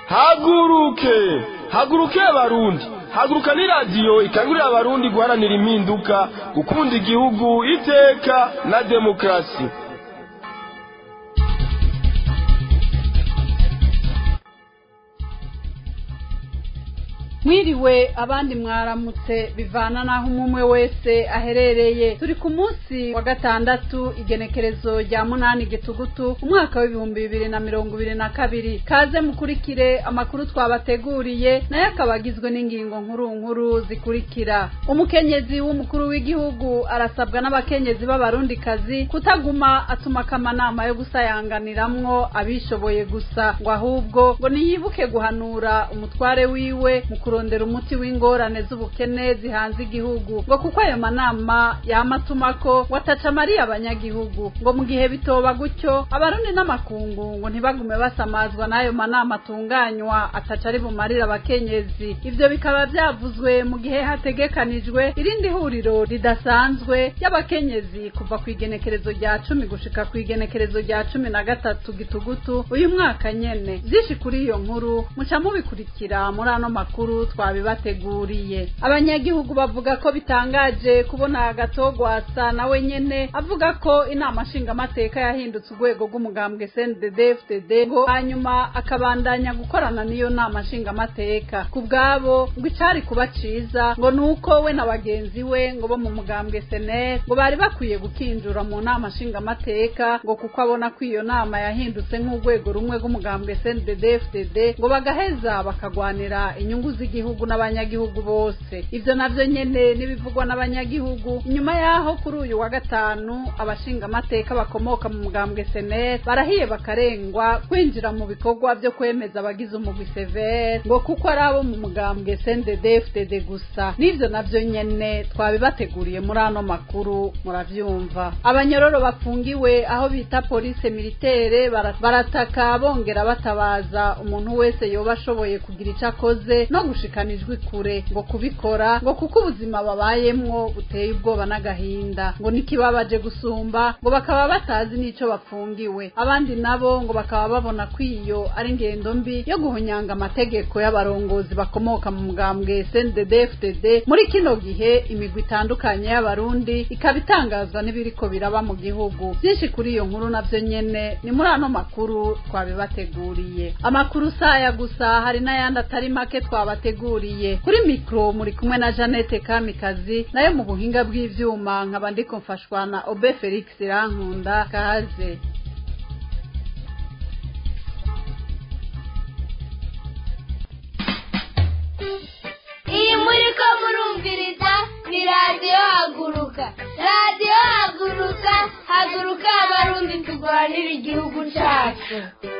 haguruke haguruke abarundi haguruka ni radiyo ikangurira abarundi guharanira impinduka gukunda igihugu iteka na demokarasi mwiriwe abandi mwaramutse bivana n'aho umwe wese aherereye turi ku munsi wa gatandatu igenekerezo rya munani gitugutu umwaka w'ibihumbi bibiri na mirongo ibiri na kabiri kaze mukurikire amakuru twabateguriye nayo akaba agizwe n'ingingo nkuru nkuru zikurikira umukenyezi w'umukuru w'igihugu arasabwa n'abakenyezi b'abarundikazi kutaguma atuma akamanama yo gusayanganiramwo abishoboye gusa ngo ahubwo ngo niyibuke guhanura umutware wiwe mu kurondera umuti w'ingorane z'ubukene zihanze igihugu ngo kuko ayo manama yamatuma ko wataca amariye abanyagihugu ngo mu gihe bitoba gutyo abarundi n'amakungu ngo ntibagume basamazwa n'ayo manama atunganywa ataca ari bumarire abakenyezi ivyo bikaba vyavuzwe mu gihe hategekanijwe irindi huriro ridasanzwe y'abakenyezi kuva ku igenekerezo rya cumi gushika ku igenekerezo rya cumi na gatatu gitugutu uyu mwaka nyene vyinshi kuri iyo nkuru muca mubikurikira muri ano makuru twabibateguriye abanyagihugu bavuga ko bitangaje kubona agatogwasa nawe nyene avuga ko inama nshingamateka yahindutse urwego rw'umugambwe CNDD FDD ngo hanyuma akabandanya gukorana n'iyo nama nshingamateka ku bwabo ngo icari kuba ciza ngo nuko we na bagenzi we ngo bo mu mugambwe SNL ngo bari bakwiye gukinjura mu nama nshingamateka ngo kuko abona ko iyo nama yahindutse nk'urwego rumwe rw'umugambwe CNDD FDD ngo bagaheza bakagwanira inyungu z'igihugu n'abanyagihugu bose ivyo navyo nyene n'ibivugwa n'abanyagihugu inyuma yaho kuri uyu wa gatanu abashingamateka bakomoka mu mugambwe senel barahiye bakarengwa kwinjira mu bikorwa vyo kwemeza abagize umugwi severe ngo kuko ari abo mu mugambwe sndfdd gusa n'ivyo navyo nyene twabibateguriye muri ano makuru muravyumva abanyororo bafungiwe aho bita polise militere bara- barataka bongera batabaza umuntu wese yoba ashoboye kugira ico akoze no gushikana ijwi kure ngo kubikora ngo kuko ubuzima babayemwo buteye ubwoba n'agahinda ngo nikibabaje gusumba ngo bakaba batazi n'ico bafungiwe abandi nabo ngo bakaba babona ko iyo ari ingendo mbi yo guhonyanga amategeko y'abarongozi bakomoka mu mugambwe CNDD FDD muri kino gihe imigwi itandukanye y'abarundi ikaba itangazwa n'ibiriko biraba mu gihugu byinshi kuri iyo nkuru navyo nyene ni muri ano makuru twabibateguriye amakuru saya gusa hari n'ayandi atari make twabateguriye kuri mikro muri kumwe na Janete Kamikazi nayo mu buhinga bw'ivyuma nkaba ndiko mfashwa na Obe Felix Rankunda kaze iyi muri ko murumviriza ni radiyo haguruka radiyo haguruka haguruka abarundi turwanira igihugu cyacu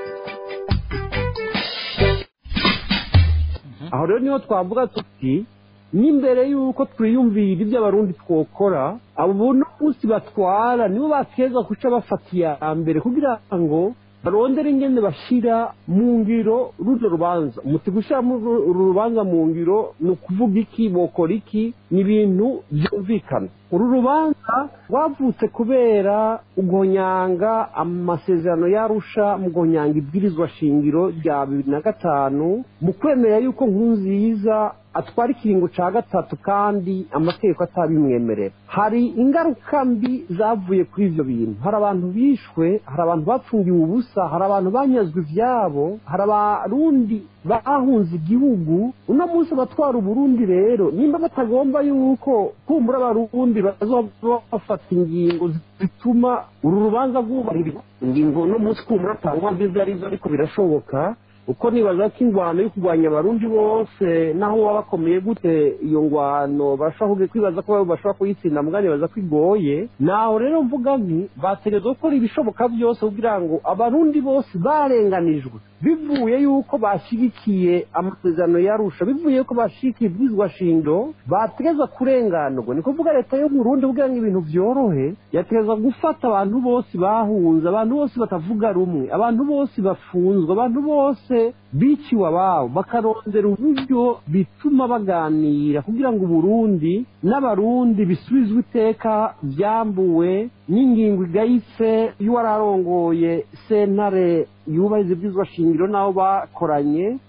aho rero niho twavuga tuti n'imbere y'uko twiyumvira ibyo abarundi twokora abo buno munsi batwara nibo bakeza guca bafata iya mbere kugira ngo barondere ingene bashira mu ngiro runo rubanza umuti gushira uru rubanza mu ngiro ni ukuvuga iki bokora iki ni ibintu byumvikana uru rubanza rwavutse kubera ugonyanga amasezerano yarusha mu gonyanga ibwirizwa shingiro rya bibiri na gatanu mu kwemera yuko nkunziza atwara ikiringo ca gatatu kandi amategeko atabimwemerera hari ingaruka mbi zavuye kuri ivyo bintu hari abantu bishwe hari abantu bapfungiwe ubusa hari abantu banyazwe ivyabo hari abarundi bahunze igihugu uno munsi abatwara uburundi rero nimba batagomba yuko kumbura abarundi bazoba bafata ingingo zituma uru rubanza rwubahirizwa ingingo uno munsi kumbura atangwa mbizi arizo ariko birashoboka uko nibaza ko ingwano yo kurwanya abarundi bose naho waba bakomeye gute iyo ngwano bashobora kwibaza ko bashobora kuyitsinda mugani baza ko igoye naho rero mvuga nti bategerezwa gukora ibishoboka byose kugira ngo abarundi bose barenganijwe bivuye yuko bashyigikiye amasezerano yarusha bivuye yuko bashigikiye ibwirizwa shindo bategereza kurenganurwa ni kuvuga leta yo Burundi kugira ngo ibintu byorohe yategereza gufata abantu bose bahunze abantu bose batavuga rumwe abantu bose bafunzwe abantu bose biciwe ababo bakarondera uburyo bituma baganira kugira ngo uburundi n'abarundi bisubizwe iteka byambuwe n'ingingo igayitse y'uwari arongoye sentare yubahiriza ibyizwa shingiro n'abo bakoranye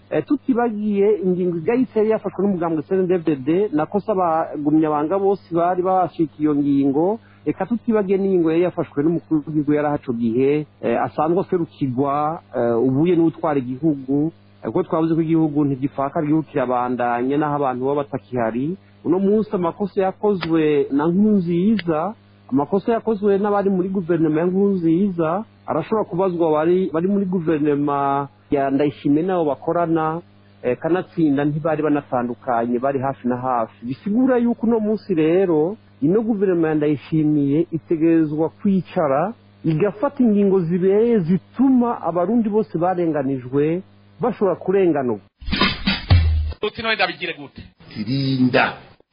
Eh, tutibagiye ingingo igahise yari yafashwe n'umugambwe cndfdd nakosa abagumyabanga bose bari bashika iyo ngingo reka tutibagiye n'ingingo yari yafashwe n'umukuru w'igihugu yari ahaco gihe eh, asanzwe aserukirwa eh, ubuye n'utwara igihugu eh, kuko twavuze ko igihugu ntigifaka igihugu kirabandanye n'aho abantu baba batakihari uno munsi amakosa yakozwe na nkunziza amakosa yakozwe n'abari muri guverinoma ya nkunziza arashobora kubazwa bari bari muri guverinoma ya ndayishimiye n'abo bakorana eh, kanatsinda ntibari banatandukanye bari hafi na hafi bisigura yuko uno munsi rero ino guverinoma ya ndayishimiye itegerezwa kwicara igafata ingingo zibereye zituma abarundi bose barenganijwe bashobora kurenganurwa uti none ndabigire gute tirinda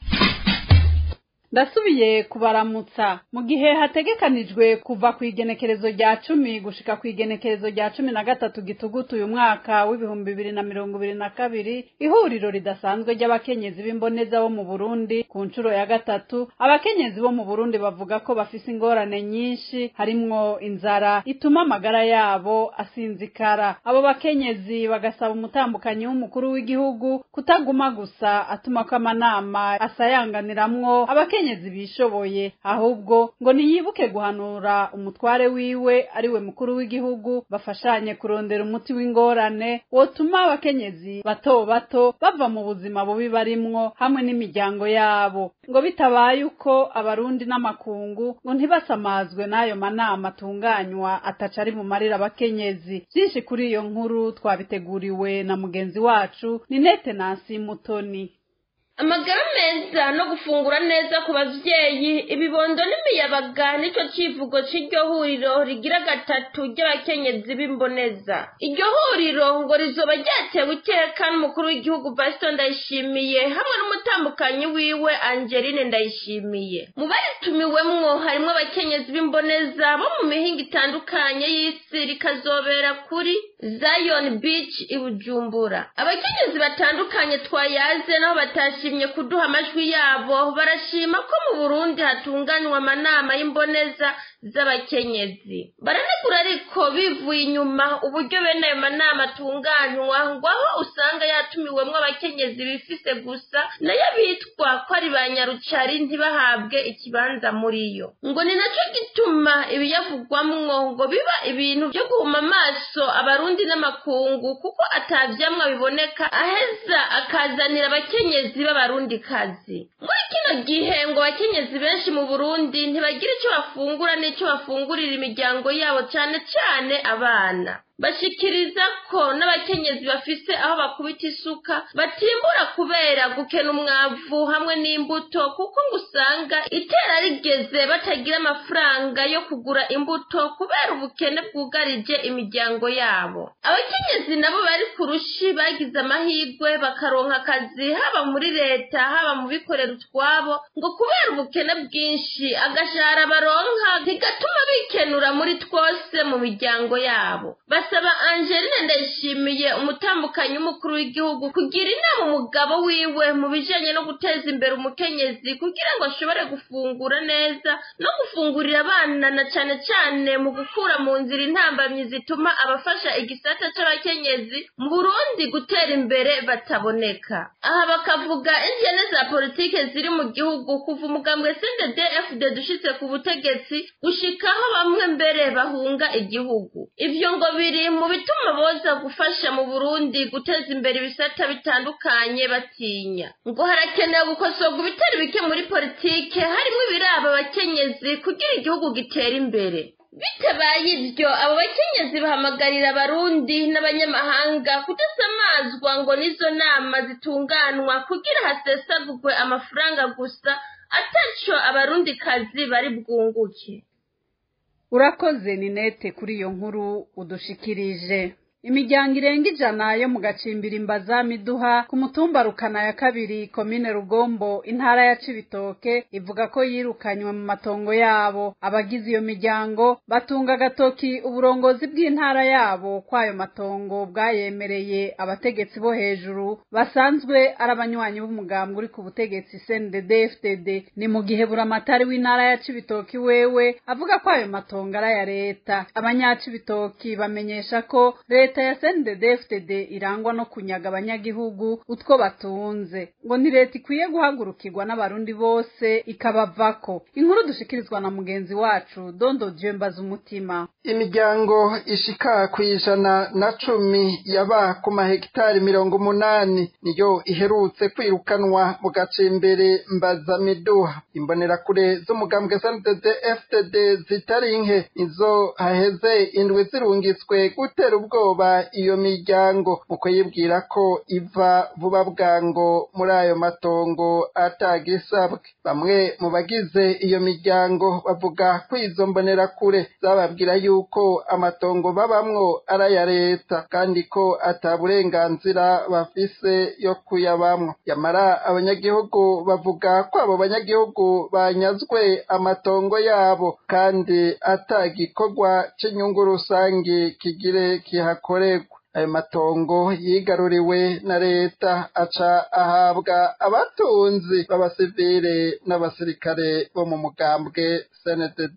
ndasubiye kubaramutsa mu gihe hategekanijwe kuva ku igenekerezo rya cumi gushika ku igenekerezo rya cumi na gatatu gitugutu uyu mwaka w'ibihumbi bibiri na mirongo ibiri na kabiri ihuriro ridasanzwe ry'abakenyezi b'imboneza bo mu burundi ku nshuro ya gatatu abakenyezi bo mu burundi bavuga ko bafise ingorane nyinshi harimwo inzara ituma amagara yabo asinzikara abo bakenyezi bagasaba umutambukanyi w'umukuru w'igihugu kutaguma gusa atuma ko amanama asayanganiramwo abakenyezi bishoboye ahubwo ngo niyibuke guhanura umutware wiwe ariwe mukuru w'igihugu bafashanye kurondera umuti w'ingorane wotuma abakenyezi bato bato bava mu buzima bubi barimwo hamwe n'imiryango yabo ngo bitabaye uko abarundi n'amakungu ngo ntibasamazwe n'ayo manama atunganywa ataca ari bumarira abakenyezi byinshi kuri iyo nkuru twabiteguriwe na mugenzi wacu ni nete nasi mutoni amagara meza no gufungura neza ku bavyeyi ibibondo n'imiyabaga nico civugo c'iryo huriro rigira gatatu ry'abakenyezi b'imboneza iryo huriro ngo rizoba ryatewe iteka n'umukuru w'igihugu vasito ndayishimiye hamwe n'umutambukanyi wiwe angeline ndayishimiye mu baritumiwemwo harimwo abakenyezi b'imboneza bo mu mihinga itandukanye y'isi rikazobera kuri zion beach i bujumbura abakenyezi batandukanye twayaze naho batashye bashimye kuduha amajwi yabo barashima ko mu burundi hatunganywa amanama y'imboneza z'abakenyezi baranegura ariko bivuye inyuma uburyo bene ayo manama atunganywa ngo aho usanga yatumiwemwo abakenyezi bifise gusa nayo bitwa ko ari ba nyarucari ntibahabwe ikibanza muri yo ngo ni naco gituma ibiyavugwamwo ngo biba ibintu vyo guhuma amaso abarundi n'amakungu kuko atavyamwa biboneka aheza akazanira abakenyezi b'abarundi kazi muri kino gihe ngo abakenyezi benshi mu burundi ntibagira ico bafungura n'ico bafungurira imiryango yabo cane cane abana bashikiriza ko n'abakenyezi bafise aho bakubita isuka batimbura kubera gukena umwavu hamwe n'imbuto kuko ngo usanga itera rigeze batagira amafaranga yo kugura imbuto kubera ubukene bwugarije imiryango yabo abakenyezi nabo bari ku rushi bagize amahirwe bakaronka akazi haba muri leta haba mu bikorera utwabo ngo kubera ubukene bwinshi agashahara baronka ntigatuma bikenura muri twose mu miryango yabo basaba angeline ndayishimiye umutambukanyi w'umukuru w'igihugu kugira inama umugabo wiwe mu bijanye no guteza imbere umukenyezi kugira ngo ashobore gufungura neza no gufungurira abana na cane cane mu gukura mu nzira intambamyi zituma abafasha igisata c'abakenyezi mu burundi gutera imbere bataboneka aha bakavuga ingene za politike ziri mu gihugu kuva umugambwe cndd fd dushitse ku butegetsi gushikaho bamwe mbere bahunga igihugu ivyo ngo biri mu bituma boza gufasha mu burundi guteza imbere ibisata bitandukanye batinya ngo harakenewe gukosorwa ibitari bike muri politike harimo ibiraba abakenyezi kugira igihugu gitera imbere bitabaye ibyo abo bakenyezi bahamagarira abarundi n'abanyamahanga kudasamazwa ngo n'izo nama zitunganwa kugira hasesagurwe amafaranga gusa ataco abarundikazi bari bwunguke urakoze ninete kuri iyo nkuru udushikirije imiryango irenga ijana yo mu gacimbiri imbaza miduha ku mutumba rukana ya kabiri komine rugombo intara ya cibitoke ivuga ko yirukanywe mu matongo yabo abagize iyo miryango batunga agatoki uburongozi bw'intara yabo kw'ayo matongo bwayemereye abategetsi bo hejuru basanzwe ari abanywanyi b'umugambwe uri ku butegetsi cndd fdd ni mu gihe buramatari w'intara ya cibitoki wewe avuga ko ayo matongo ari aya leta abanyacibitoki bamenyesha ko leta leta ya CNDD-FDD irangwa no kunyaga abanyagihugu utwo batunze ngo ni leta ikwiye guhagurukirwa n'abarundi bose ikabavako inkuru dushikirizwa na mugenzi wacu Dondo Dieu mbaza umutima imiryango ishika ku ijana na cumi yaba ku mahegitari mirongo umunani niyo iherutse kwirukanwa mu gacimbere mbaza miduha imbonerakure z'umugambwe SNDD FDD zitari nke izo haheze indwi zirungitswe gutera ubwoba iyo miryango mu kuyibwira ko iva vuba bwango muri ayo matongo atagisabwe bamwe mu bagize iyo miryango bavuga ko izo mbonerakure zababwira yuko amatongo babamwo ari aya leta kandi ko ata burenganzira bafise yo kuyabamwo yamara abanyagihugu bavuga ko abo banyagihugu banyazwe amatongo yabo kandi ata gikorwa c'inyungu rusange kigire kihakorerwa ayo matongo yigaruriwe na leta aca ahabwa abatunzi b'abasivile n'abasirikare bo mu mugambwe CNDD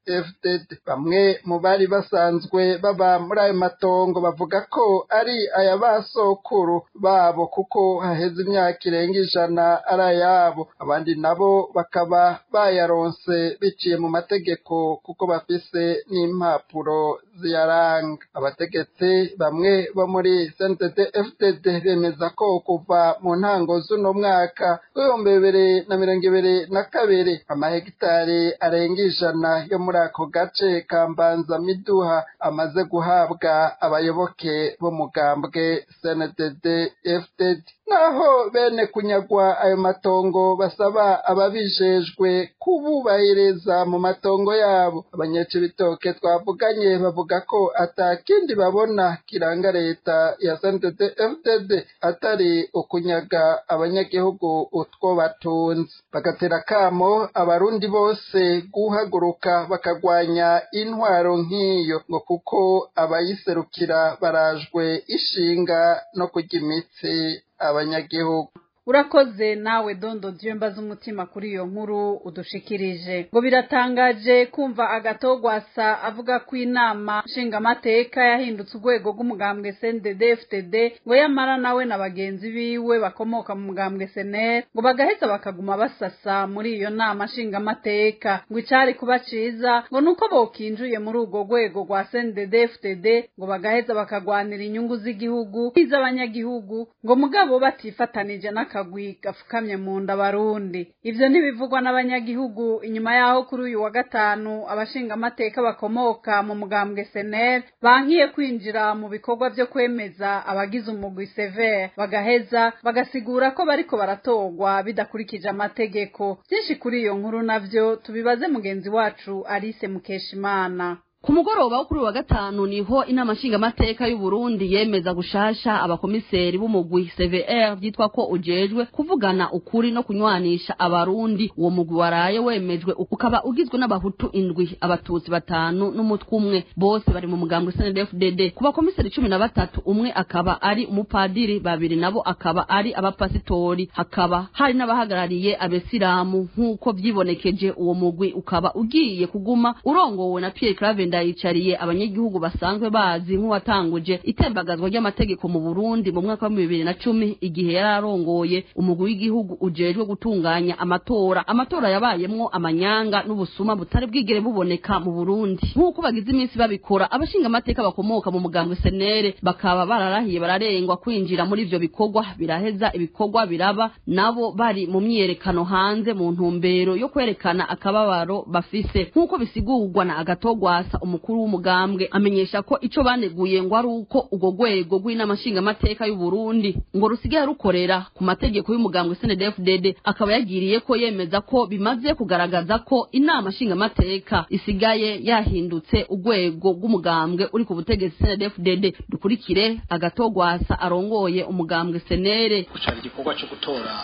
FDD bamwe mu bari basanzwe baba muri ayo matongo bavuga ko ari aya basokuru babo kuko haheze imyaka irenga ijana ari ayabo abandi nabo bakaba bayaronse biciye mu mategeko kuko bafise n'impapuro ziyaranga abategetsi bamwe bo muri CNDD FDD bemeza ko kuva mu ntango z'uno mwaka w'ibihumbi bibiri na mirongo ibiri na kabiri amahegitari arenga ijana yo muri ako gace ka mbanza miduha amaze guhabwa abayoboke b'umugambwe CNDD FDD naho bene kunyagwa ayo matongo basaba ababijejwe kububahiriza mu matongo yabo abanyacibitoke twavuganye bavuga ko atakindi babona kiranga leta ya CNDD FDD atari ukunyaga abanyagihugu utwo batunze bagatera kamo abarundi bose guhaguruka bakagwanya intwaro nk'iyo ngo kuko abayiserukira barajwe ishinga no kurya imitsi abanyagihugu urakoze nawe dondo Dieu mbaza umutima kuri iyo nkuru udushikirije ngo biratangaje kumva agatogwasa avuga ko inama nshingamateka yahindutse urwego rw'umugambwe CNDD-FDD ngo yamara nawe na bagenzi biwe bakomoka mu mugambwe SNL ngo bagaheza bakaguma basasa muri iyo nama nshingamateka ngo icari kuba ciza ngo nuko bokinjuye muri urwo rwego rwa CNDD-FDD ngo bagaheza bakagwanira inyungu z'igihugu iz'abanyagihugu ngo mugabo batifatanije na akagwi gafukamye mu nda barundi ivyo ntibivugwa n'abanyagihugu inyuma yaho kuri uyu wa gatanu abashingamateka bakomoka mu mugambwe senel bankiye kwinjira mu bikorwa vyo kwemeza abagize umugwi sever bagaheza bagasigura ko bariko baratorwa bidakurikije amategeko vyinshi kuri iyo nkuru navyo tubibaze mugenzi wacu Alice Mukeshimana ku mugoroba wo kuri wa gatanu niho inama nshingamateka y'u Burundi yemeza gushasha abakomiseri b'umugwi CVR byitwa ko ujejwe kuvugana ukuri no kunywanisha abarundi uwo mugwi waraye wemejwe ukaba ugizwe n'abahutu indwi abatutsi batanu n'umutwe umwe bose bari mu mugambwe CNDD-FDD ku bakomiseri cumi na batatu umwe akaba ari umupadiri babiri nabo akaba ari abapasitori hakaba hari n'abahagarariye abesilamu nk'uko vyibonekeje uwo mugwi ukaba ugiye kuguma urongowe na Pierre Claver ndayicariye abanyagihugu basanzwe bazi nk'uwatanguje itembagazwa ry'amategeko mu Burundi mu mwaka wa bibiri na cumi igihe yari arongoye umugwi w'igihugu ujejwe gutunganya amatora amatora yabayemwo amanyanga n'ubusuma butari bwigere buboneka mu Burundi nk'uko bagize iminsi babikora abashinga amateka bakomoka mu mugambwe senere bakaba bararahiye bararengwa kwinjira muri ivyo bikorwa biraheza ibikorwa biraba nabo bari mu myiyerekano hanze mu ntumbero yo kwerekana akababaro bafise nk'uko bisigurwa na agatogwasa umukuru w'umugambwe amenyesha ko ico baneguye ngo ari uko urwo rwego rw'inama nshingamateka y'u Burundi ngo rusigaye rukorera ku mategeko y'umugambwe CNDD-FDD akaba yagiriye ko yemeza ko bimaze kugaragaza ko inama nshingamateka isigaye yahindutse urwego rw'umugambwe uri ku butegetsi CNDD-FDD dukurikire agatogwasa arongoye umugambwe senere gucana igikorwa cyo gutora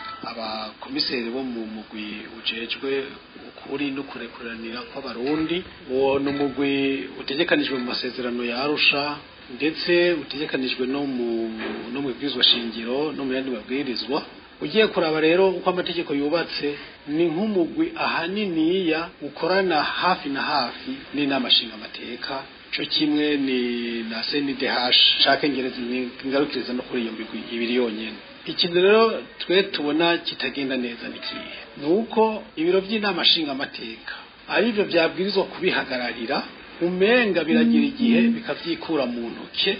abakomiseri bo mu mugwi ujejwe ukuri no kurekuranira kw'abarundi uwo ni umugwi utegekanijwe mu masezerano ya arusha ndetse utegekanijwe no mu no mu bibwirizwa shingiro no mu yandi mabwirizwa ugiye kuraba rero uko amategeko yubatse ni nk'umugwi ahaniniya ukorana hafi na hafi n'inama nshingamateka cyo kimwe ni na CNDH shaka ngereza ingarukiriza no kuri iyo migwi ibiri yonyene ikintu rero twe tubona kitagenda neza ni kihe ni uko ibiro by'inama nshingamateka aribyo byabwirizwa kubihagararira umenga biragira igihe bikabyikura mu ntoke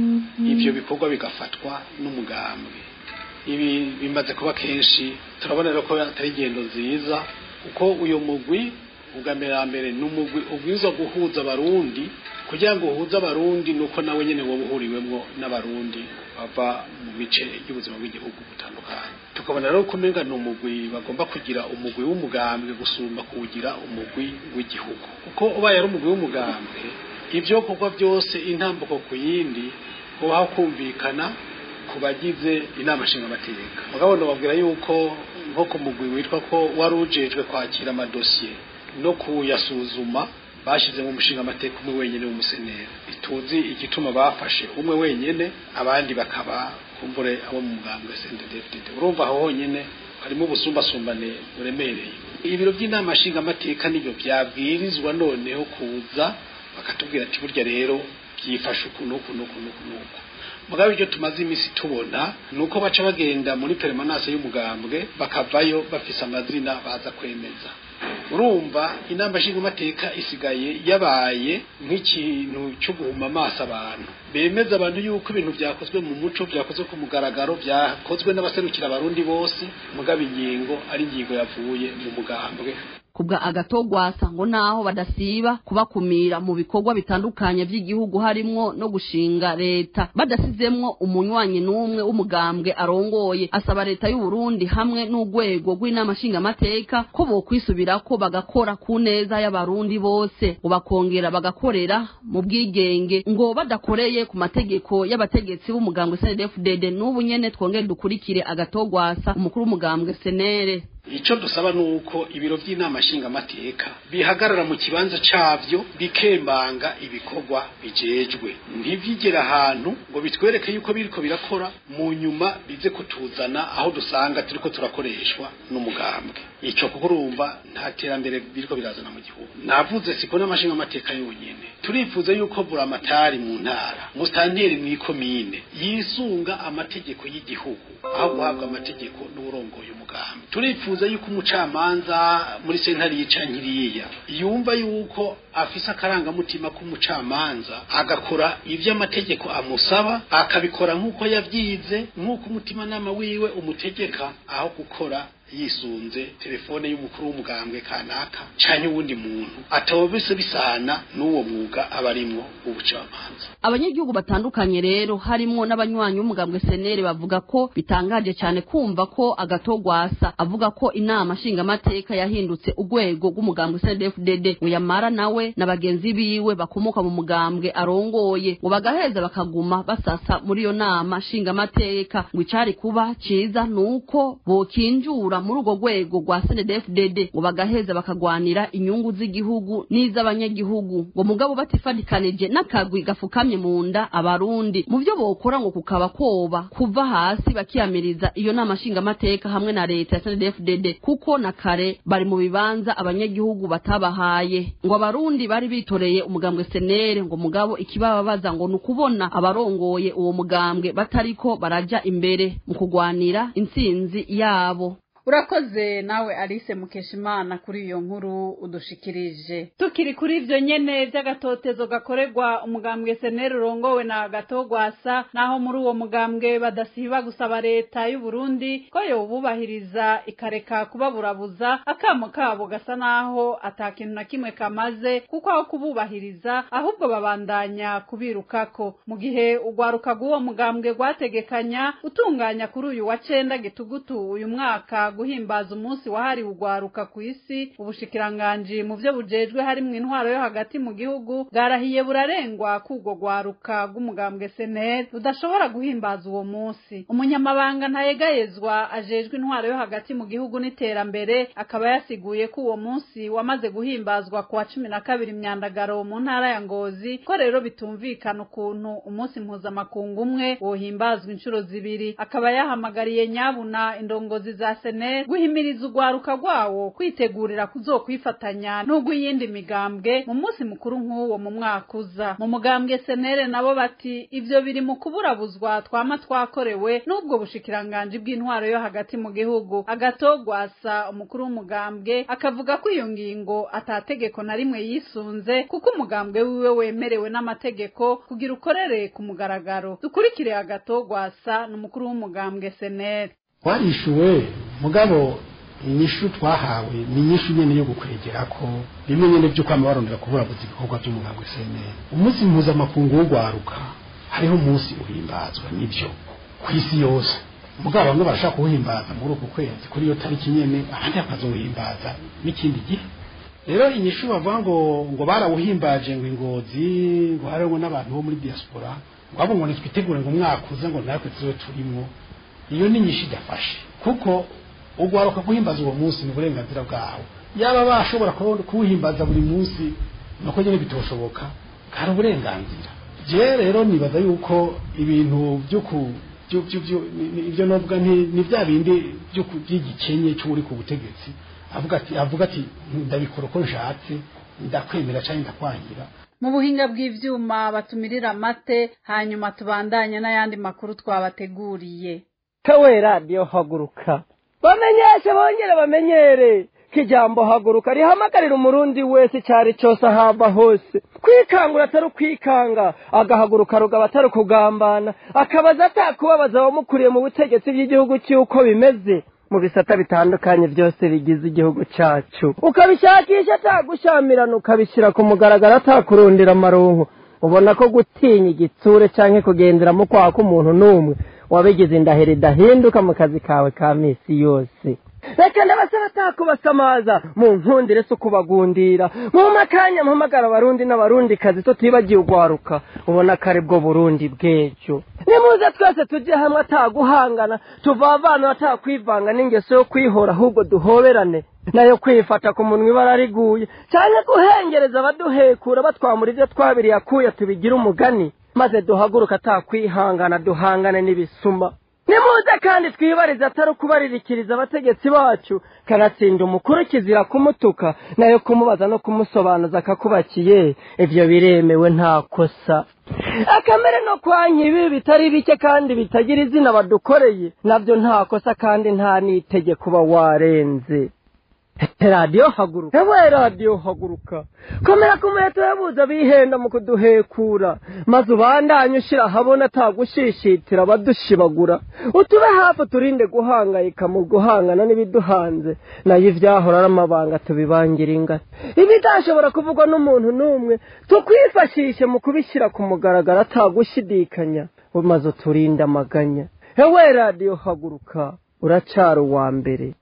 ibyo bikorwa bigafatwa n'umugambwe ibi bimaze kuba kenshi turabona rero ko atari ingendo nziza kuko uyu mugwi ubwa mbere ya mbere ni umugwi ubwirizwa guhuza abarundi kugira ngo uhuze abarundi nuko nawe nyene woba uhuriwemwo n'abarundi bava mu bice by'ubuzima bw'igihugu butandukanye tukabona rero ko umenga ni umugwi bagomba kugira umugwi w'umugambwe gusumba kuwugira umugwi w'igihugu kuko ubaye ari umugwi w'umugambwe ibyo kuko byose intambuko ku yindi kubaho kumvikana ku bagize inama nshingamateka mugabo babwira yuko nko ku mugwi witwa ko wari ujejwe kwakira amadosiye no kuyasuzuma bashize mu mushinga amateka umwe wenyine w'umuseneri ituzi igituma bafashe umwe wenyine abandi bakaba kumbure abo mu mugambwe CNDD-FDD urumva aho honyine harimo ubusumbasumbane buremereye ibiro by'inama nshingamateka nibyo byabwirizwa noneho kuza bakatubwira ati burya rero byifashe uku n'uku n'uku n'uku n'uku mugabe ibyo tumaze iminsi tubona ni uko baca bagenda muri peremanase y'umugambwe bakavayo bafise amazina baza kwemeza urumva inama nshingamateka isigaye yabaye nk'ikintu cyo guhuma amaso abantu bemeza abantu yuko ibintu byakozwe mu muco byakozwe ku mugaragaro byakozwe n'abaserukira abarundi bose mugabo ingingo ari ingingo yavuye mu mugambwe kubwa agatogwasa ngo naho badasiba kubakumira mu bikorwa bitandukanye by'igihugu harimwo no gushinga leta badasizemwo umunywanyi n'umwe w'umugambwe arongoye asaba leta y'u Burundi hamwe n'urwego rw'inama nshingamateka ko bokwisubirako bagakora ku neza y'abarundi bose ngo bakongera bagakorera mu bwigenge ngo badakoreye ku mategeko y'abategetsi b'umugambwe CNDD-FDD n'ubu nyene twongere dukurikire agatogwasa umukuru w'umugambwe senere icyo dusaba ni uko ibiro by'inama nshingamateka bihagarara mu kibanza cyabyo bikembanga ibikorwa bijejwe ntibyigere ahantu ngo bitwereke yuko biriko birakora mu nyuma bize kutuzana aho dusanga turiko turakoreshwa n'umugambwe icyo kuko urumva nta terambere biriko birazana mu gihugu navuze siko n'amashingamateka yonyine turifuza yuko buramatari mu ntara musitanteri mu ikomine yisunga amategeko y'igihugu aho guhabwa amategeko n'uburongoye umugambi turifuza yuko umucamanza muri sentare yica nkiriya yumva yuko afise akarangamutima k'umucamanza agakora ibyo amategeko amusaba akabikora nk'uko yabyize nk'uko umutimanama wiwe umutegeka aho gukora yisunze telefone y'umukuru w'umugambwe kanaka canke uwundi muntu atawobise bisana n'uwo mwuga aba arimwo w'ubucamanza abanyagihugu batandukanye rero harimwo n'abanywanyi b'umugambwe senere bavuga ko bitangaje cyane kumva ko agatogwasa avuga ko inama nshingamateka yahindutse urwego rw'umugambwe CNDD-FDD ngo yamara nawe na bagenzi biwe bakomoka mu mugambwe arongoye ngo bagaheza bakaguma basasa muri iyo nama nshingamateka ngo icari kuba ciza nuko bokinjura muri urwo rwego rwa CNDD-FDD ngo bagaheza bakagwanira inyungu z'igihugu n'iz'abanyagihugu ngo mugabo batifadikanije n'akagwi gafukamye mu nda abarundi mu byo bokora ngo kukaba koba kuva hasi bakiyamiriza iyo nama nshingamateka hamwe na leta ya CNDD-FDD kuko na kare bari mu bibanza abanyagihugu batabahaye ngo abarundi bari bitoreye umugambwe senere ngo mugabo ikibababaza ngo ni ukubona abarongoye uwo mugambwe batariko baraja imbere mu kugwanira intsinzi yabo urakoze nawe alice mukeshimana kuri iyo nkuru udushikirije tukiri kuri ibyo nyene by'agatotezo gakorerwa umugambwe seneri urongowe na gatogwasa naho muri uwo mugambwe badasiba gusaba leta y'u Burundi ko yobubahiriza ikareka kubaburabuza akamo kabo gasa naho ata kintu na kimwe kamaze kuko aho kububahiriza ahubwo babandanya kubirukako mu gihe urwaruka rw'uwo mugambwe rwategekanya utunganya kuri uyu wa cenda gitugutu uyu mwaka guhimbaza umunsi wahariwe ugwaruka ku isi ubushikiranganji mu byo bujejwe harimwo intwaro yo hagati mu gihugu bwarahiye burarengwa k'ubwo gwaruka bw'umugambwe seneri budashobora guhimbaza uwo munsi umunyamabanga ntayegayezwa ajejwe intwaro yo hagati mu gihugu n'iterambere akaba yasiguye ko uwo munsi wamaze guhimbazwa ku wa cumi na kabiri myandagaro mu ntara ya ngozi ko rero bitumvikana ukuntu umunsi mpuzamakungu umwe wohimbazwa inshuro zibiri akaba yahamagariye nyabuna indongozi za seneri sene guhimiriza urwaruka rwawo kwitegurira kuzokwifatanya n'urw'iyindi migambwe mu munsi mukuru nk'uwo mu mwaka uza mu mugambwe senere nabo bati ivyo biri mu kuburabuzwa twama twakorewe n'ubwo bushikiranganji bw'intwaro yo hagati mu gihugu agatogwasa umukuru w'umugambwe akavuga ko iyo ngingo atategeko na rimwe yisunze kuko umugambwe wiwe wemerewe n'amategeko kugira ukorere ku mugaragaro dukurikire agatogwasa n'umukuru w'umugambwe senere twarishuwe mugabo inyishu twahawe ni inyishu nyene yo gukwegera ko bimwe nyene vy'uko amabarondera kuburabuza ibikorwa vy'umugambwe senere umunsi mpuzamakungu w'ugwaruka hariho umunsi uhimbazwa nivyo kw'isi yose mugabo bamwe barashaka kuwuhimbaza muri uku kwezi kuri iyo tariki nyene abandi bakazowuhimbaza n'ikindi gihe rero inyishu bavuga ngo ngo barawuhimbaje ngo ingozi ngo hariho n'abantu bo muri diaspora ngo abo ngo nitwitegure ngo umwaka uza ngo natwe tuzobe turimwo iyo ni inyishu idafashe kuko ugwaruka guhimbaza uwo munsi ni uburenganzira bwawe yaba bashobora kuwuhimbaza buri munsi nuko nyine bitoshoboka hari uburenganzira je rero nibaza yuko ibintu byo ku ibyo novuga ni bya bindi by'igikenye cy'uri ku butegetsi avuga ati avuga ati ndabikora uko nshatse ndakwemera cyangwa ndakwangira mu buhinga bw'ivyuma batumirira amate hanyuma tubandanye n'ayandi makuru twabateguriye kawe radiyo haguruka bamenyeshe bongere bamenyere kijambo haguruka rihamagarira umurundi wese icyari cyose ahava hose kwikangura atari ukwikanga agahaguruka rugaba atari ukugambana akabaza atakubabaza abamukuriye mu butegetsi bw'igihugu cy'uko bimeze mu bisata bitandukanye byose bigize igihugu cyacu ukabishakisha atagushamirana ukabishyira ku mugaragaro atakurundira amaronko ubona ko gutinya igitsure cyangwa kugenderamo kwa k'umuntu n'umwe wabigize indahiro idahinduka mu kazi kawe ka minsi yose reka ndabasaba atakubasamaza mu nkundire si ukubagundira mu makanya mpamagara abarundi n'abarundi kazi tutibagiye ugwaruka ubona ko ari bwo burundi bw'ejo nimuze twese tujye hamwe ataguhangana tuvavana atakwivanga n'ingeso yo kwihora ahubwo duhoberane nayo kwifata ku munwa ibara riguye cyane guhengereza abaduhekura batwamura ibyo twabiriye akuye tubigire umugani maze duhaguruka atakwihangana duhangane n'ibisuma nimuze kandi twibarize atari ukubaririkiriza abategetsi bacu kanatsinda umukuru kizira kumutuka nayo kumubaza no kumusobanuza akakubakiye ibyo biremewe nta kosa akamere no kwanya ibi bitari bike kandi bitagira izina badukoreye nabyo nta kosa kandi nta n'itegeko uba warenze radiyo haguruka ewe radiyo haguruka komera ku muheto yabuze bihenda mu kuduhekura maze ubandanye ushyira ahabona atagushishitira abadushibagura utube hafi turinde guhangayika mu guhangana n'ibiduhanze nayo ibyahora ari amabanga tubibangira ingata ibidashobora kuvugwa n'umuntu n'umwe tukwifashishe mu kubishyira ku mugaragaro atagushidikanya maze uturinde amaganya ewe radiyo haguruka uracara uwa mbere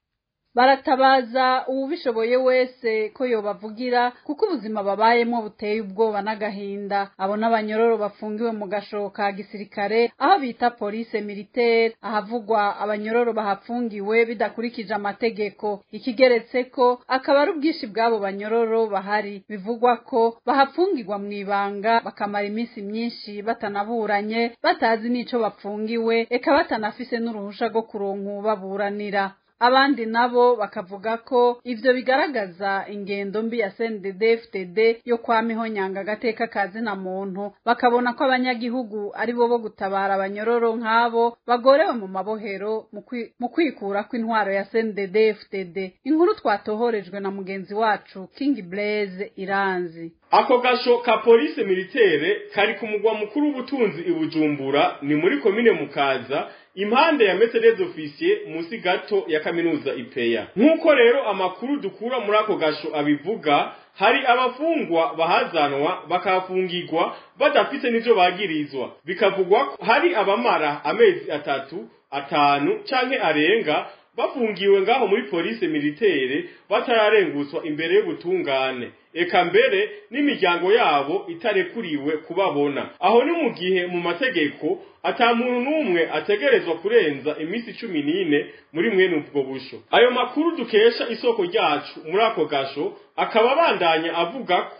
baratabaza uwubishoboye wese ko yobavugira kuko ubuzima babayemo buteye ubwoba n'agahinda abo n'abanyororo bafungiwe mu gasho ka gisirikare aho bita polise militaire ahavugwa abanyororo bahafungiwe bidakurikije amategeko ikigeretse ko akaba ari ubwinshi bw'abo banyororo bahari bivugwa ko bahafungirwa mu ibanga bakamara iminsi myinshi batanaburanye batazi n'ico bapfungiwe eka batanafise n'uruhusha rwo kuronka ubaburanira abandi nabo bakavuga ko ivyo bigaragaza ingendo mbi ya CNDD-FDD yo kwama ihonyanga agateka kazi na muntu bakabona ko abanyagihugu ari bo bo gutabara abanyororo nk'abo bagorewe mu mabohero mu kwikura kw'intwaro ya CNDD-FDD inkuru twatohorejwe na mugenzi wacu King Blaze Iranzi ako gasho ka polisi militaire kari ku mugwa mukuru w'ubutunzi i Bujumbura ni muri komine Mukaza impande ya Mercedes officier musi gato ya kaminuza ipeya nk'uko rero amakuru dukura muri ako gasho abivuga hari abafungwa bahazanwa bakafungirwa badafite n'ivyo bagirizwa bikavugwa ko hari abamara amezi atatu atanu canke arenga bafungiwe ngaho muri polisi militaire batararengutswa imbere y'ubutungane eka mbere n'imiryango yabo itarekuriwe kubabona aho ni mu gihe mu mategeko ata muntu n'umwe ategerezwa kurenza iminsi cumi n'ine muri mwene ubwo busho ayo makuru dukesha isoko ryacu muri ako gasho akaba abandanya avuga ko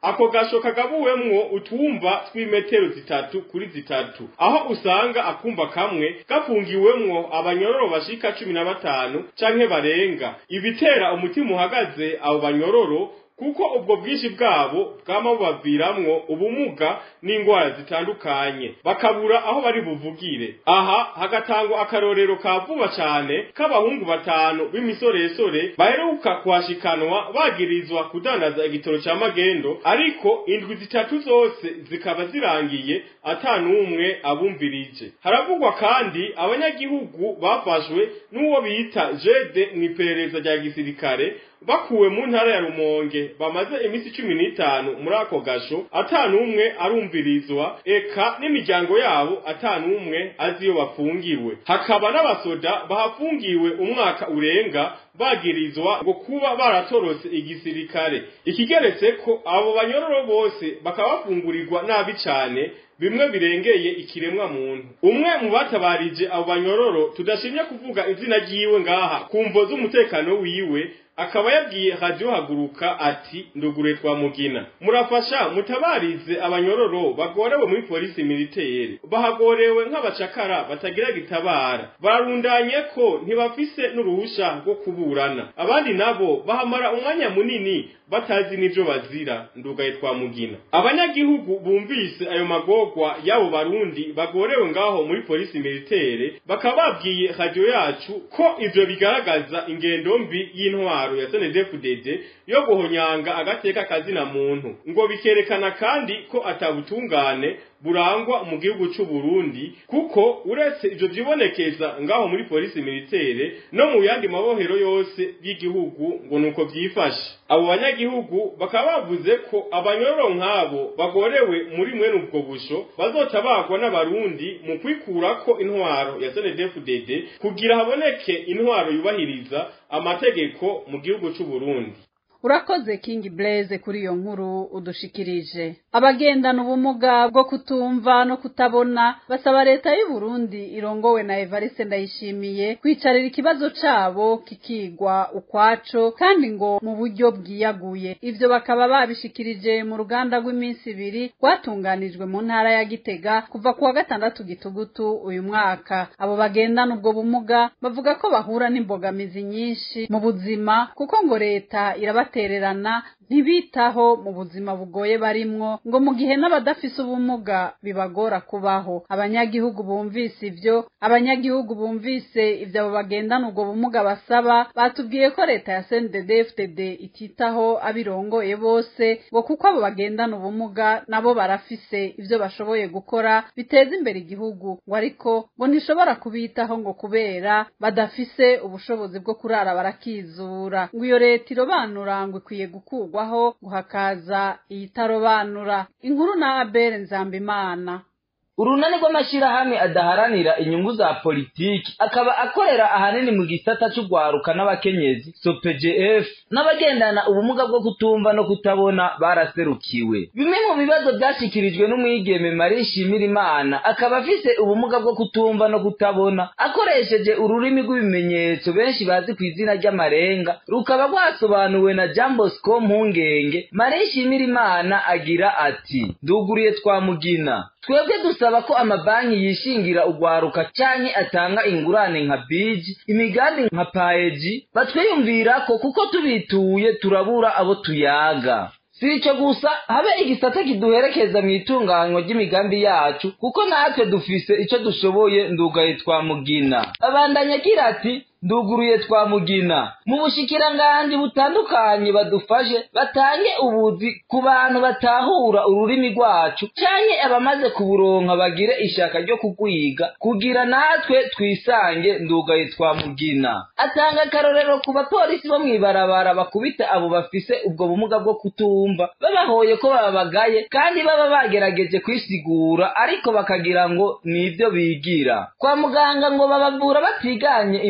ako gasho kagabuwemwo utwumba tw'imetero zitatu kuri zitatu aho usanga akumba kamwe gafungiwemwo abanyororo bashika cumi na batanu canke barenga ibitera umutima uhagaze abo banyororo kuko ubwo bwinshi bwabo bwama bubaviramwo ubumuga n'ingwara zitandukanye bakabura aho bari buvugire aha hagatangwa akarorero ka vuba cane k'abahungu batanu b'imisoresore baheruka kuhashikanwa bagirizwa kudandaza igitoro ca magendo ariko indwi zitatu zose zikaba zirangiye ata n'umwe abumvirije haravugwa kandi abanyagihugu bafashwe n'uwo bita jede mw'iperereza rya gisirikare bakuwe mu ntara ya rumonge bamaze iminsi cumi n'itanu muri ako gasho ata n'umwe arumvirizwa eka n'imiryango yabo ata n'umwe azi iyo bafungiwe hakaba n'abasoda bahafungiwe umwaka urenga bagirizwa ngo kuba baratorotse igisirikare ikigeretse ko abo banyororo bose bakaba bafungurirwa nabi cane bimwe birengeye ikiremwa muntu umwe mu batabarije abo banyororo tudashimye kuvuga izina ryiwe ngaha kumvo z'umutekano wiwe akaba yabwiye radio haguruka ati ndugure twa mugina murafasha mutabarize abanyororo bagorewe muri polisi militaire bahagorewe nk'abacakara batagira gitabara bararundanye ko ntibafise n'uruhusha rwo kuburana abandi nabo bahamara umwanya munini batazi n'ivyo bazira ndugaye twa mugina abanyagihugu bumvise ayo magorwa y'abo barundi bagorewe ngaho muri polisi militaire bakaba babwiye radio yacu ko ivyo bigaragaza ingendo mbi y'intwaro ya SNDFDD yo guhonyanga agateka kazina muntu ngo bikerekana kandi ko atabutungane burangwa mu gihugu c'u Burundi kuko uretse ivyo vyibonekeza ngaho muri polisi militaire no mu yandi mabohero yose y'igihugu ngo nuko vyifashe abo banyagihugu bakaba bavuze ko abanyororo nk'abo bagorewe muri mwene ubwo busho bazotabagwa n'abarundi mu kwikurako intwaro ya SNDFDD kugira haboneke intwaro yubahiriza amategeko mu gihugu c'u Burundi urakoze King Blaze kuri iyo nkuru udushikirije abagendana ubumuga bwo kutumva no kutabona basaba leta y'u Burundi irongowe na Evariste Ndayishimiye kwicarira ikibazo cabo kikigwa ukwaco kandi ngo mu buryo bwiyaguye ivyo bakaba babishikirije mu ruganda rw'iminsi ibiri rwatunganijwe mu ntara ya Gitega kuva kuwa gatandatu gitugutu uyu mwaka abo bagendana ubwo bumuga bavuga ko bahura n'imbogamizi nyinshi mu buzima kuko ngo leta irabatererana ntibitaho mu buzima bugoye barimwo ngo mu gihe n'abadafise ubumuga bibagora kubaho abanyagihugu bumvise ivyo abanyagihugu bumvise ivyo abo bagendana ubwo bumuga basaba batubwiye ko leta ya CNDD-FDD ititaho abirongoye bose ngo kuko abo bagendana ubumuga nabo barafise ivyo bashoboye gukora biteza imbere igihugu ngo ariko ngo ntishobora kubitaho ngo kubera badafise ubushobozi bwo kurara barakizura ngo iyo leta irobanura ngo ikwiye gukurwaho ngo hakaza iyitarobanura inkuru na Abel Nzambimana urunani rw'amashyirahamwe adaharanira inyungu za politiki akaba akorera ahanini mu gisata c'ugwaruka n'abakenyezi sopgf n'abagendana ubumuga bwo kutumva no kutabona baraserukiwe bimwe mu bibazo byashyikirijwe n'umwigeme marie shimirimana akaba afise ubumuga bwo kutumva no kutabona akoresheje ururimi rw'ibimenyetso benshi bazi ku izina ry'amarenga rukaba rwasobanuwe na jean bosco mpungenge marie shimirimana agira ati nduguriye twamugina twebwe dusaba ko amabanki yishingira ugwaruka canke atanga ingurane nka biji imigambi nka paeji batwiyumvirako kuko tubituye turabura abo tuyaga si ico gusa habe igisata kiduherekeza mu itunganywa ry'imigambi yacu kuko natwe dufise ico dushoboye ndugaye twamugina abandanya agira ati nduguruye twamugina mu bushikiranganji butandukanye badufashe batange ubuzi ku bantu batahura ururimi rwacu canke abamaze kuburonka bagire ishaka ryo kugwiga kugira natwe twisange ndugaye twamugina atanga akarorero ku bapolisi bo mw'ibarabara bakubita abo bafise ubwo bumuga bwo kutumva babahoye ko babagaye kandi baba bagerageje kwisigura ariko bakagira ngo nivyo bigira kwa muganga ngo babavura batiganye indwara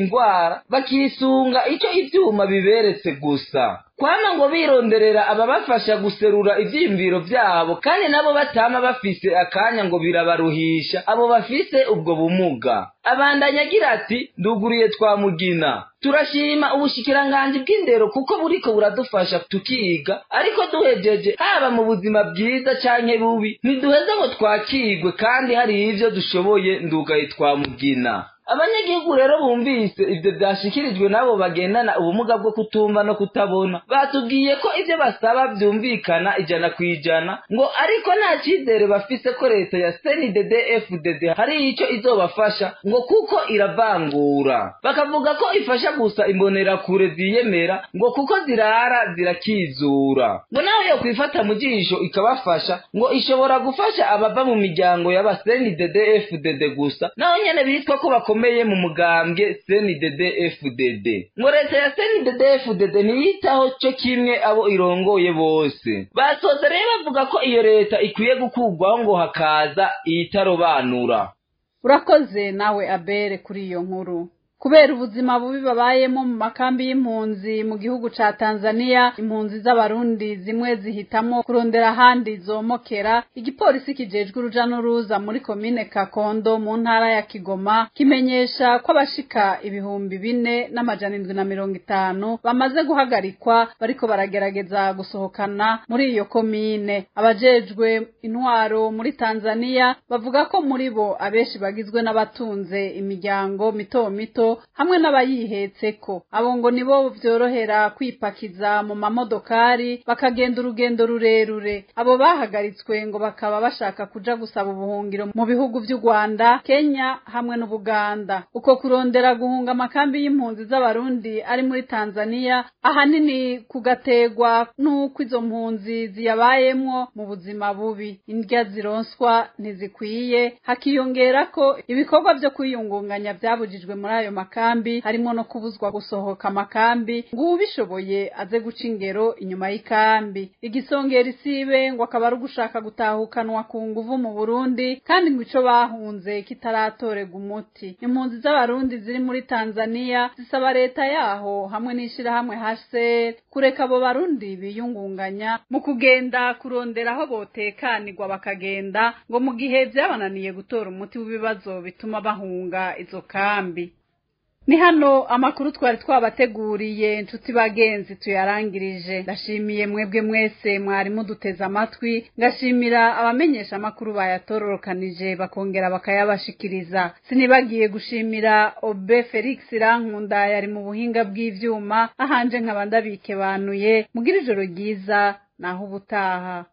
batabara bakisunga icyo ivyuma biberetse gusa kwama ngo bironderera ababafasha guserura ivyiyumviro vyabo kandi nabo batama bafise akanya ngo birabaruhisha abo bafise ubwo bumuga abandanya agira ati nduguriye twamugina turashima ubushikiranganji bw'indero kuko buriko buradufasha tukiga ariko duhejeje haba mu buzima bwiza canke bubi ntiduheze ngo twakigwe kandi hari ivyo dushoboye ndugaye twamugina abanyagihugu rero bumvise ivyo vyashikirijwe n'abo bagendana ubumuga bwo kutumva no kutabona batubwiye ko ivyo basaba vyumvikana ijana kw'ijana ngo ariko nta cizere bafise ko leta ya cndd fdd hari ico izobafasha ngo kuko iravangura bakavuga ko ifasha gusa imbonerakure ziyemera ngo kuko zirara zirakizura ngo nawe yo kwifata mu jisho ikabafasha ngo ishobora gufasha abava mu miryango y'aba cndd fdd gusa naho nyene bitwa ko bako bakomeye mu mugambwe CNDD FDD ngo leta ya CNDD FDD ntiyitaho cyo kimwe abo irongoye bose basoza rero bavuga ko iyo leta ikwiye gukurwaho ngo hakaza iyitarobanura urakoze nawe abere kuri iyo nkuru kubera ubuzima bubi babayemo mu makambi y'impunzi mu gihugu ca Tanzania impunzi z'abarundi zimwe zihitamo kurondera ahandi zomokera igipolisi kijejwe uruja n'uruza muri komine Kakondo mu ntara ya Kigoma kimenyesha ko abashika ibihumbi bine n'amajana indwi na mirongo itanu bamaze guhagarikwa bariko baragerageza gusohokana muri iyo komine abajejwe intwaro muri Tanzania bavuga ko muri bo abenshi bagizwe n'abatunze imiryango mito mito hamwe n'abayihetseko abo ngo nibo vyorohera kwipakiza mu mamodokari bakagenda urugendo rurerure abo bahagaritswe ngo bakaba bashaka kuja gusaba ubuhungiro mu bihugu vy'u Rwanda Kenya hamwe n'Ubuganda uko kurondera guhunga amakambi y'impunzi z'abarundi ari muri Tanzania ahanini kugategwa n'uko izo mpunzi ziyabayemwo mu buzima bubi indya zironswa ntizikwiye hakiyongera ko ibikorwa vyo kwiyungunganya vyabujijwe muri ayo makambi harimo no kubuzwa gusohoka amakambi ngo ubishoboye aze guca ingero inyuma y'ikambi igisongera isibe ngo akaba ari ugushaka gutahukanwa ku nguvu mu Burundi kandi ngo ico bahunze kitaratorega umuti impunzi z'abarundi ziri muri Tanzania zisaba leta yaho hamwe n'ishirahamwe HCR kureka abo barundi biyungunganya mu kugenda kurondera aho botekanirwa bakagenda ngo mu gihe vyabananiye gutora umuti w'ibibazo bituma bahunga izo kambi ni hano amakuru twari twabateguriye inshuti bagenzi tuyarangirije ndashimiye mwebwe mwese mwari muduteze amatwi ngashimira abamenyesha amakuru bayatororokanije bakongera bakayabashikiriza sinibagiye gushimira obe felix rankunda yari mu buhinga bw'ivyuma ahanje nkaba ndabikebanuye mugira ijoro ryiza naho ubutaha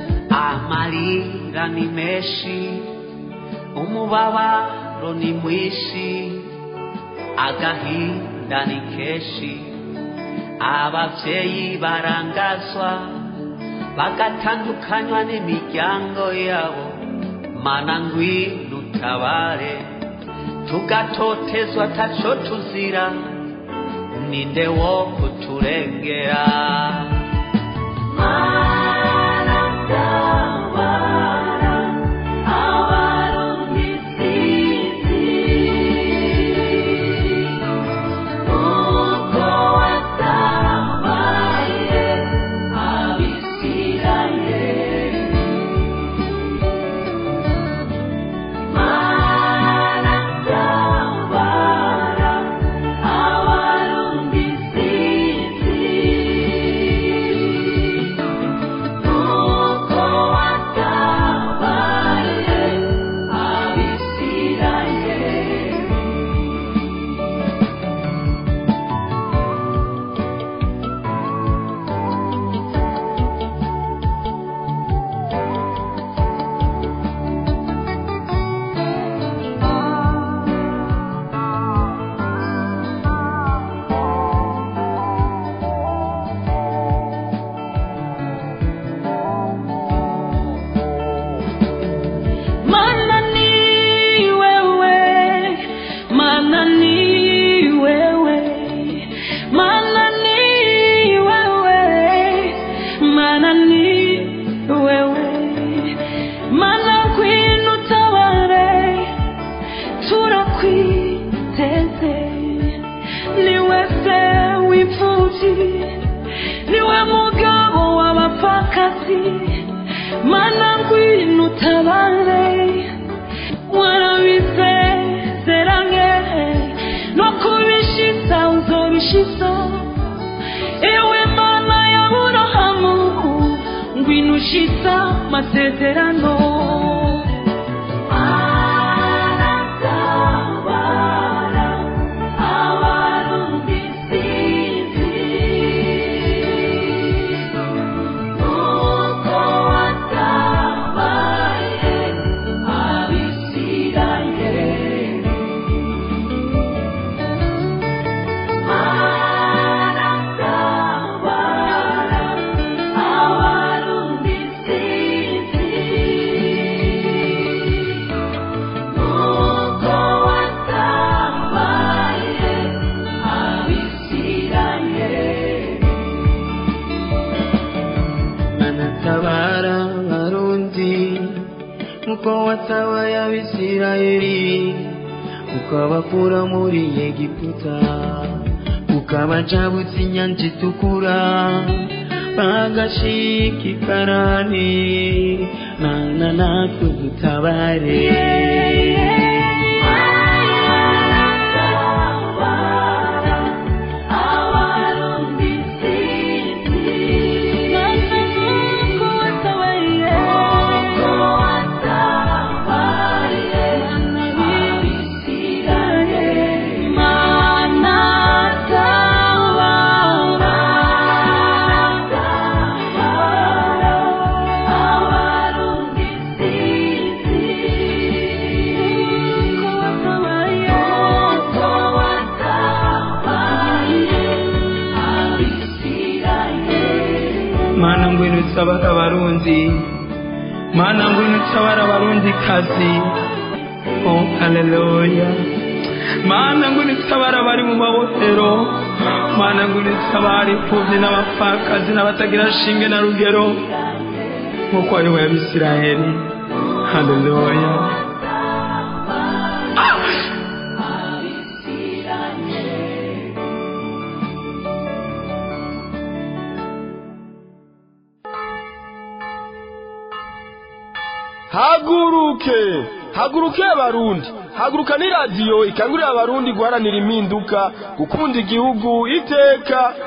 amarira ni menshi umubabaro ni mwinshi agahinda ni kenshi abavyeyi barangazwa bagatandukanywa n'imiryango yabo mana ngwino utabare tugatotezwa taco tuzira ninde wo kuturengera mana ngwino utabare warabisezeranye no kubishitsa uzobishitsa ewe mana ya burahamu ngwino ushitsa masezerano Aratabara abarundi sinzi nuko watabaye abisirayeli Aratabara abarundi sinzi nuko watabaye abisirayeli anatabara abarundi uko watabaye abisirayeli ukabakura muri egiputa ukabacabutsa inyanja itukura bagashika ikarani nana natwe dutabare abarundi sinzi nuko watabaye nuko watabaye abisirayeli mana tabara abarundi sinzi nuko watabaye nuko watabaye abisirayeli mana ngwino utabara abarundi mana ngwino utabara abarundi kazi oh haleluya mana ngwino utabara abari mu mabohero mana ngwino utabara imfubyi n'abapfakazi n'abatagira shinge na rugero nk'uko wari w'abisiraheli haleluya haguruke haguruke abarundi haguruka ni radiyo ikangurira abarundi guharanira impinduka gukunda igihugu iteka